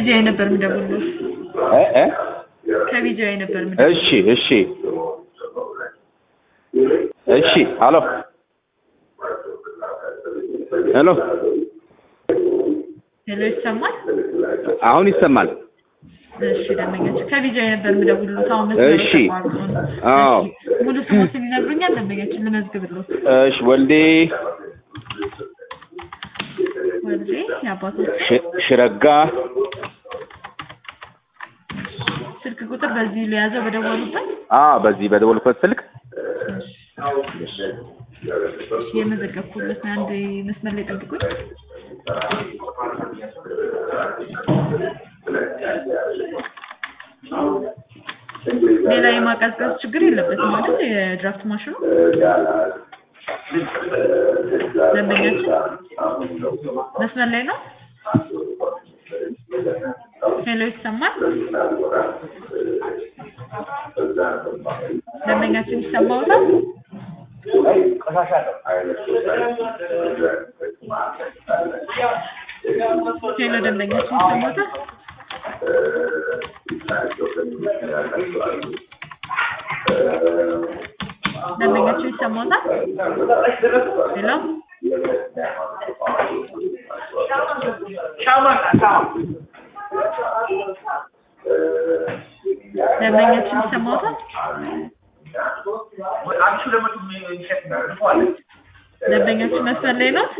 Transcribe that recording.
ከቢጂአይ ነበር የምደውልልዎት። እ እ ከቢጂአይ ነበር የምደውልልዎት። እሺ እሺ እሺ አሎ ሄሎ ሄሎ ይሰማል? አሁን ይሰማል እሺ ደንበኛችን ከቢጂአይ ነበር የምደውልልዎት። አሁን መስመሩ እሺ። ተቋርጦ ነው። አዎ። እሺ፣ ሙሉ ስሞትን ይነግሩኛል? ደንበኛችን ልመዝግብልዎት። እሺ ወልዴ ወልዴ የአባቶች ሽ- ሽረጋ ስልክ ቁጥር በዚህ ለያዘው በደወሉበት አ በዚህ በደወልኩበት ስልክ እሺ፣ የመዘገብኩለት ነው። አንድ መስመር ላይ ጠብቁኝ። ሌላ የማቀዝቀዝ ችግር የለበትም ማለት የድራፍት ማሽኑ ደንበኛችን መስመር ላይ ነው። ሄሎ ይሰማል? ደንበኛችን ይሰማዎታል? ሄሎ ደንበኛችን ይሰማዎታል? ደንበኛችን ይሰማዎታል? ሄሎ ደንበኛችን ይሰማዎታል? ደንበኛችን መስመር ላይ ነው።